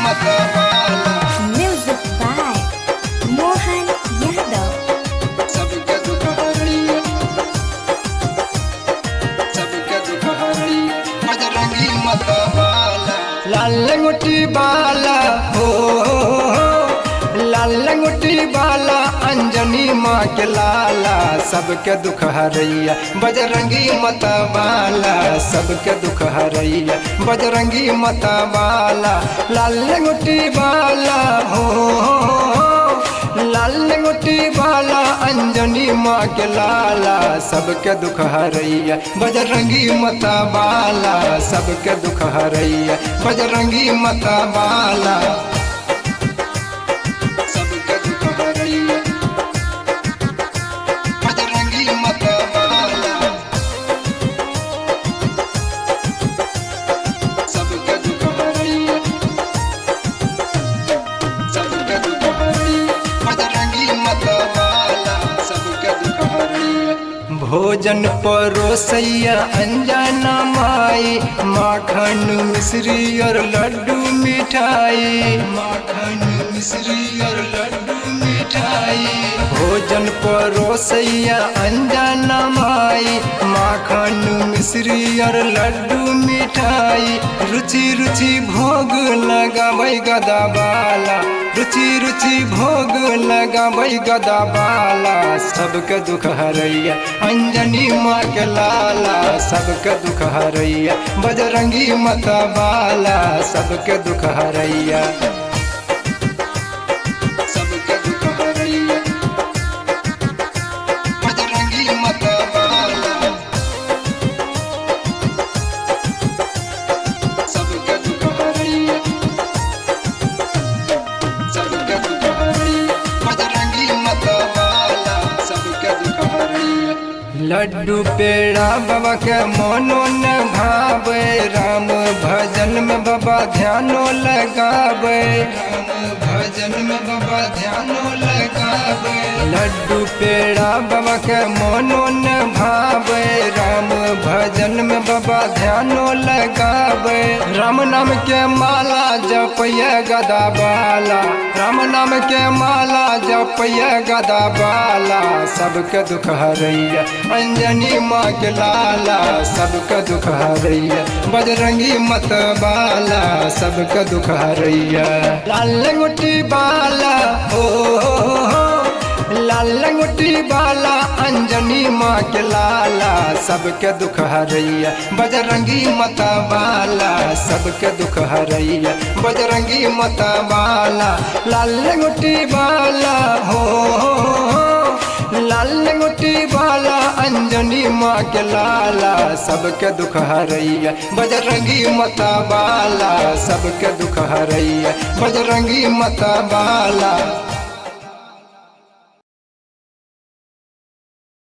मतवाला Music by Mohan Yadav. सबके दुख हरिया सबके दुख हरिया बजरंगी मतवाला लाल लंगोटी बाला हो लाल लंगोटी बाला अंजनी माँ के लाला सबके दुख हरैया बजरंगी मतवाला सबके दुख हरैया बजरंगी मतवाला लाल लंगोटी बाला हो लाल लंगोटी वाला अंजनी माँ के लाला सबके दुख हरैया बजरंगी मता बाला सबके दुख हरैया बजरंगी मता बाला सबके दुख हरैया बजरंगी मता बाला सबके दुख हरैया सबके दुख हरैया बजरंगी मतवाला सबके दुख हरैया भोजन परोसैया अंजना माई माखन मिश्री और लड्डू मिठाई माखन मिश्री और लड्डू मिठाई भोजन परोसैया अंजना माई माखन मिश्री और लड्डू मिठाई रुचि रुचि भोग लगाबै गदा बाला रुचि रुचि भोग लगाबै गदा बाला सबके दुख हरैया अंजनी माँ के लाला सबके दुख हरैया बजरंगी मता बाला सबके दुख हरैया सबके दुख हरैया बजरंगी मता बाला सबके दुख हरैया सबके दुख हरैया बजरंगी मतवाला सबके दुख हरैया लड्डू पेड़ा बाबा के मोनो न भावे राम भजन में बाबा ध्यानो लगावे राम भजन में बाबा ध्यानो लगावे लड्डू पेड़ा बाबा के मोनो न भावे राम भजन में बाबा ध्यानो लगावे राम नाम के माला जपय गदा बाला राम नाम के माला जपय गदा बाला सबके दुख हरैया अंजनी माँ के लाला सबके दुख हरैया बजरंगी मत बाला सबके दुख हरैया लाल लंगोटी बाला हो लाल लंगोटी बाला अंजनी माँ के लाला सबके दुख हरैया बजरंगी मता बाला सबके दुख हरैया बजरंगी मता बाला लाल लंगोटी बाला हो लाल लंगोटी बाला अंजनी माँ के लाला सबके दुख हरैया बजरंगी मता बाला सबके दुख हरैया बजरंगी मता बाला